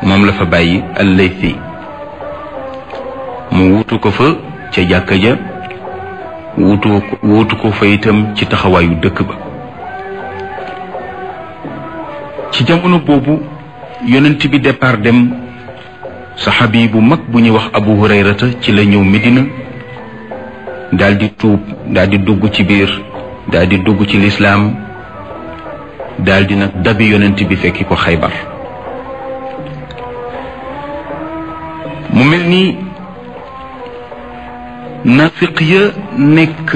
moom la fa bàyyi al-Laythi mu wuutu ko fa ca jàkka ja wuutu wuutu ko fa itam ci taxawaayu dëkk ba ci jamono boobu yonent bi départ dem saxaabi bu mag bu ñuy wax abu hurayrata ci la ñëw Medina daldi tuub daldi dugg ci biir daldi dugg ci lislaam daldi nag dabi yonent bi fekki ko xaybar mu mel ni nafiq ya nekk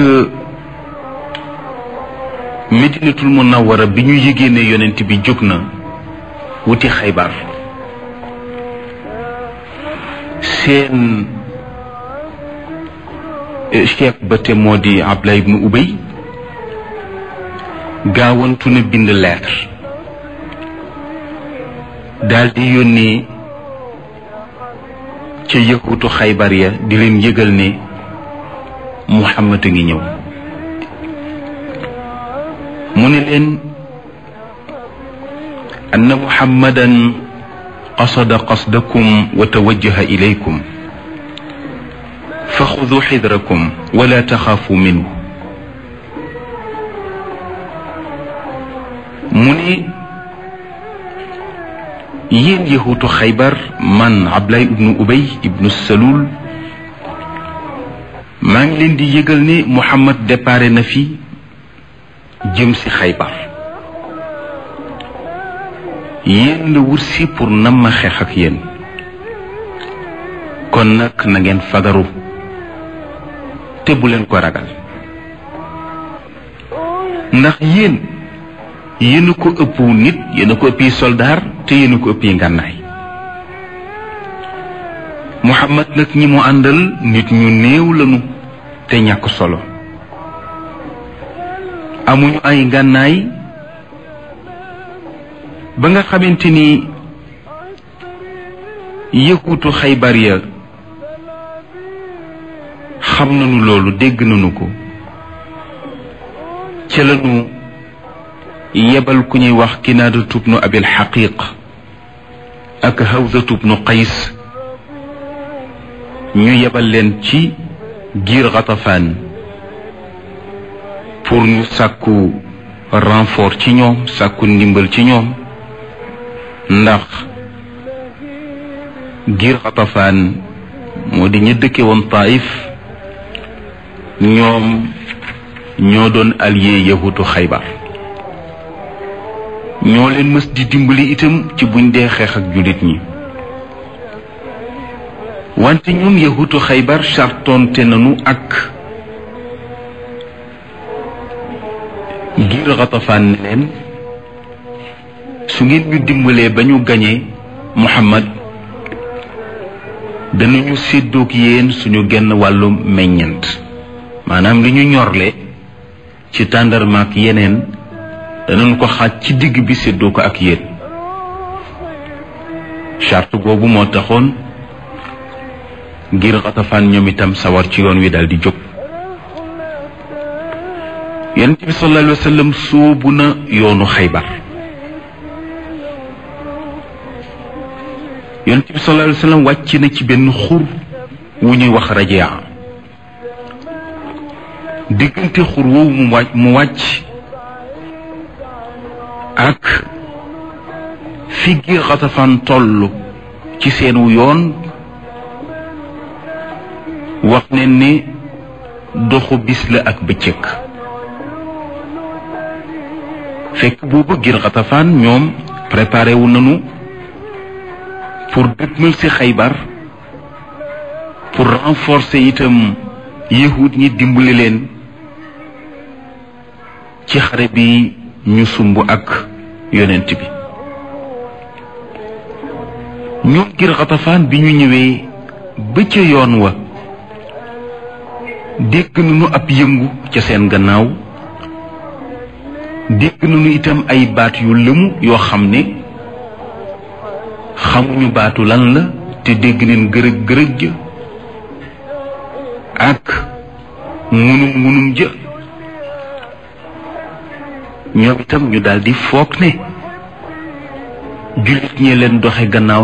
medinatul munawara bi ñu yëgee ne yonent bi jóg na wuti xaybar seen chef ba te moo di Abdallah ibnu Ubay gaawantu na bind lettre daldi yónnee ca yëkkutu xaybar ya di leen yëgal ne Muhammad a ngi ñëw mu ne leen anna muhammadan qasada qasdakum wa tawajjaha ilaykum fa xudu xidrakum wala taxaafu minhu mu ne yéen yahuutu xaybar man Abdallah ibnu Ubay ibnu Salul maa ngi leen di yëgal ne Muhammad déparé na fi jëm si xaybar yéen la wut si pour nam ma xeex ak yéen kon nag na ngeen fagaru te bu leen ko ragal ndax yéen yéen a ko ëpp nit yéen a ko ëppi soldaar te yéen a ko ëppi ngànnaay Muhammad nag ñi mu àndal nit ñu néew lañu te ñàkk solo amuñu ay ngànnaay ba nga xamante ni yëkkutu xaybar ya xam nañu loolu dégg nañu ko ca lañu yebal ku ñuy wax kinaada tubnu abil xaqiq ak hawza tubnu qays ñu yebal leen ci giir xatafaan pour ñu sàkku renfort ci ñoom sàkku ndimbal ci ñoom ndax giir xatafaan moo di ña dëkke woon taif ñoom ñoo doon allié yahutu xaybar ñoo leen mës di dimbali itam ci buñ dee xeex ak jullit ñi wante ñun yahutu xaybar sartonte nañu ak ngir xatafaan ne leen su ngeen ñu dimbalee ba ñu gañee muhammad danañu séddoog yéen suñu genn wàllu meññent maanaam li ñu ñorle ci tàndarma ak yeneen danañ ko xaaj ci digg bi séddoo ko ak yéen charte boobu moo taxoon ngir xatafaan ñoom itam sawar ci yoon wi daal di jóg yonent bi sallallahu alayhi wa sallam sóobu na yoonu xaybar yonent bi sallallahu alayhi wa sallam wàcc na ci benn xur wu ñuy wax rajia diggante xur woowu mu wàcc mu wàcc ak fi giir xatafaan toll ci seenu yoon wax ne ni doxu bis la ak bëccëg fekk boobu giir xatafaan ñoom préparé wu nañu pour dëgmal ci xaybar pour renforcer itam yahud ñi dimbali leen ci xare bi ñu sumb ak yonent bi ñoom ngir xatafaan bi ñu ñëwee ba ca yoon wa dégg nañu ab yëngu ca seen gannaaw dégg nañu itam ay baat yu lëmu yoo xam ne xamuñu baatu lan la te dégg neen gërëg gërëg ja ak ngunum ngunum ja ñoom itam ñu daldi foog ne jullit ñee leen doxe gannaaw